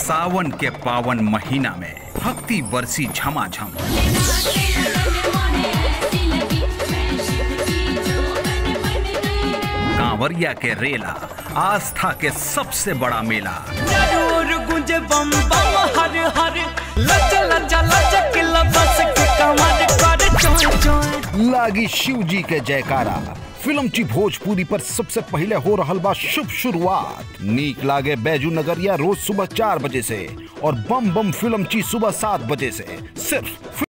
सावन के पावन महीना में भक्ति बरसी झमाझम कांवरिया के रेला आस्था के सबसे बड़ा मेला जरूर गुंजे बम बम हर हर लच लच लचक लबस के कमर कर चोय चोय लागी शिव जी के जयकारा फिल्म ची भोजपुरी पर सबसे पहले हो रहल बा शुभ शुरुआत नीक लागे बैजू नगरिया रोज सुबह चार बजे से और बम बम फिल्म ची सुबह सात बजे से सिर्फ